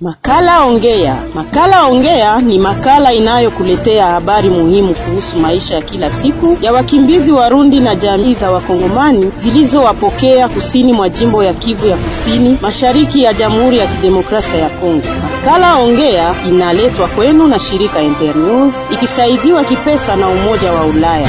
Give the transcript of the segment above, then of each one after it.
Makala Ongea. Makala Ongea ni makala inayokuletea habari muhimu kuhusu maisha ya kila siku ya wakimbizi Warundi na jamii za Wakongomani zilizowapokea kusini mwa jimbo ya Kivu ya Kusini, mashariki ya Jamhuri ya Kidemokrasia ya Kongo. Makala Ongea inaletwa kwenu na shirika Ember News ikisaidiwa kipesa na Umoja wa Ulaya.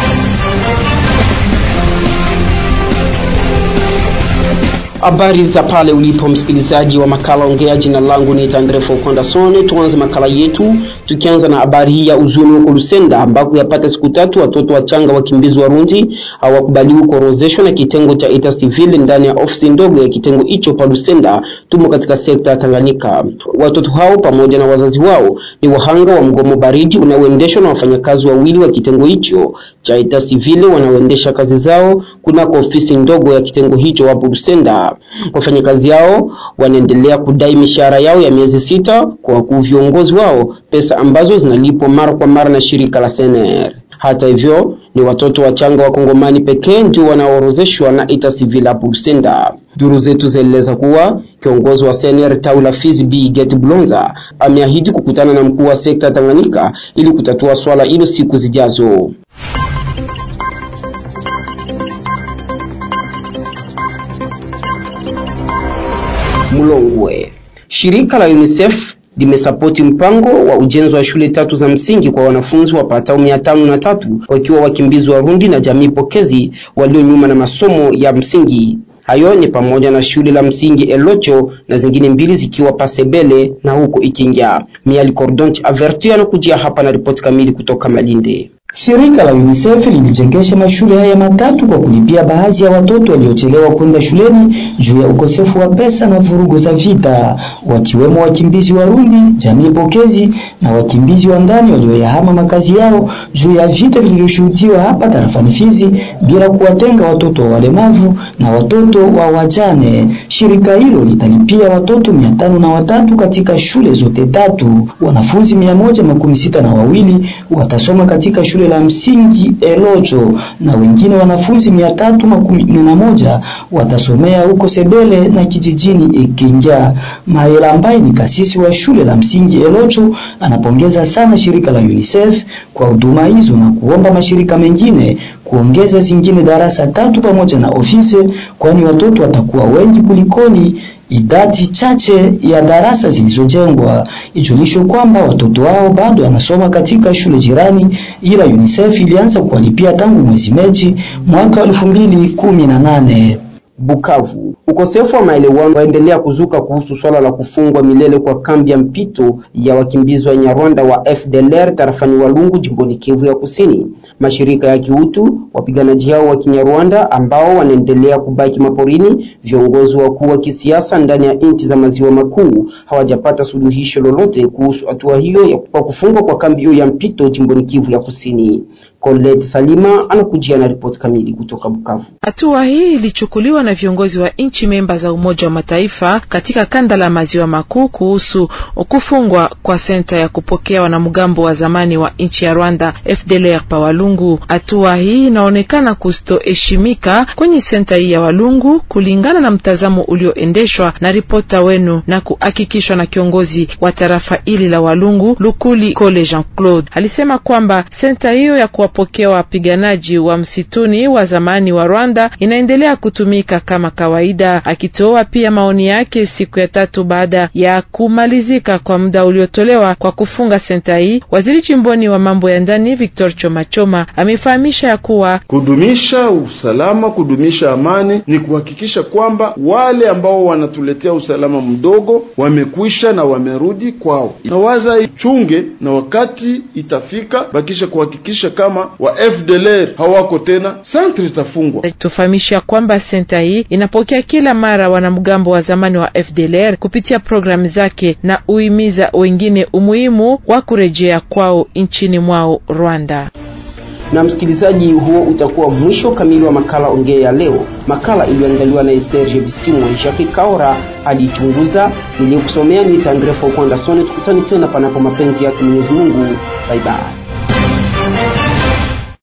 Habari za pale ulipo msikilizaji wa makala ongea. Jina langu ni Tandre Fokondasone. Tuanze makala yetu tukianza na habari hii ya uzuni huko Lusenda, ambako yapata siku tatu watoto wachanga wakimbizi Warundi hawakubaliwi kuorozeshwa na kitengo cha ita civil ndani ya ofisi ndogo ya kitengo hicho pa Lusenda, tumo katika sekta ya Tanganyika. Watoto hao pamoja na wazazi wao ni wahanga wa mgomo baridi unaoendeshwa na wafanyakazi wawili wa kitengo hicho cha ita civil wanaoendesha kazi zao kunako ofisi ndogo ya kitengo hicho hapo Lusenda. Wafanyakazi hao wanaendelea kudai mishahara yao ya miezi sita kwa wakuu viongozi wao, pesa ambazo zinalipwa mara kwa mara na shirika la CNR. Hata hivyo ni watoto wachanga wa Kongomani pekee ndio wanaorozeshwa na ita civil hapo Lusenda. Duru zetu zaeleza kuwa kiongozi wa CNR tawi la Fizi B Get Blonza ameahidi kukutana na mkuu wa sekta Tanganyika ili kutatua swala hilo siku zijazo. Mulongwe. Shirika la UNICEF limesapoti mpango wa ujenzi wa shule tatu za msingi kwa wanafunzi wapatao mia tano na tatu wakiwa wakimbizi Warundi na jamii pokezi walio nyuma na masomo ya msingi. Hayo ni pamoja na shule la msingi Elocho na zingine mbili zikiwa Pasebele na huko Ikinga. Miali Cordonch Avertu anakujia hapa na ripoti kamili kutoka Malinde. Shirika la UNICEF lilijengesha mashule haya matatu kwa kulipia baadhi ya watoto waliochelewa kwenda shuleni juu ya ukosefu wa pesa na vurugu za vita, wakiwemo wakimbizi Warundi, jamii pokezi na wakimbizi wa ndani walioyahama makazi yao juu ya vita vilivyoshuhudiwa hapa tarafani Fizi, bila kuwatenga watoto wa walemavu na watoto wa wajane. Shirika hilo litalipia watoto mia tano na watatu katika shule zote tatu. Wanafunzi mia moja makumi sita na wawili watasoma katika shule la msingi Elocho na wengine wanafunzi mia tatu makumi na moja watasomea huko Sebele na kijijini Ikinja. Maela ambaye ni kasisi wa shule la msingi Elocho anapongeza sana shirika la UNICEF kwa huduma hizo na kuomba mashirika mengine kuongeza zingine darasa tatu pamoja na ofisi, kwani watoto watakuwa wengi kulikoni idadi chache ya darasa zilizojengwa. Ijulishwe kwamba watoto hao bado wanasoma katika shule jirani, ila UNICEF ilianza kuwalipia tangu mwezi Machi mwaka elfu mbili kumi na nane. Bukavu. Ukosefu wa maelewano waendelea kuzuka kuhusu swala la kufungwa milele kwa kambi ya mpito ya wakimbizi wa Nyarwanda wa FDLR tarafani Walungu jimboni Kivu ya Kusini. Mashirika ya kiutu, wapiganaji hao wa Kinyarwanda ambao wanaendelea kubaki maporini, viongozi wakuu wa kisiasa ndani ya nchi za maziwa makuu hawajapata suluhisho lolote kuhusu hatua hiyo ya kufungwa kwa kambi hiyo ya mpito jimboni Kivu ya Kusini. Colette Salima anakujia na ripoti kamili kutoka Bukavu. Hatua hii ilichukuliwa na viongozi wa nchi memba za Umoja wa Mataifa katika kanda la maziwa makuu kuhusu kufungwa kwa senta ya kupokea wanamgambo wa zamani wa nchi ya Rwanda FDLR pa Walungu. Hatua hii inaonekana kustoheshimika kwenye senta hii ya Walungu kulingana na mtazamo ulioendeshwa na ripota wenu na kuhakikishwa na kiongozi wa tarafa hili la Walungu Lukuli Kole Jean Claude. Alisema kwamba senta hiyo ya kuwapokea wapiganaji wa msituni wa zamani wa Rwanda inaendelea kutumika kama kawaida, akitoa pia maoni yake siku ya tatu baada ya kumalizika kwa muda uliotolewa kwa kufunga senta hii. Waziri chimboni wa mambo ya ndani Victor Chomachoma amefahamisha ya kuwa kudumisha usalama, kudumisha amani ni kuhakikisha kwamba wale ambao wanatuletea usalama mdogo wamekwisha na wamerudi kwao. Nawaza ichunge na wakati itafika bakisha kuhakikisha kama wa FDLR hawako tena, santre itafungwa. Tufahamisha kwamba senta hii inapokea kila mara wanamgambo wa zamani wa FDLR kupitia programu zake na uimiza wengine umuhimu wa kurejea kwao nchini mwao Rwanda. Na msikilizaji, huo utakuwa mwisho kamili wa makala ongea ya leo, makala iliyoandaliwa na Serge Bisimwa. Jacques Kaora alichunguza, niliyokusomea ni Tandrefo Kwandasone. Tukutane tena panapo mapenzi yake Mwenyezi Mungu. Bye bye.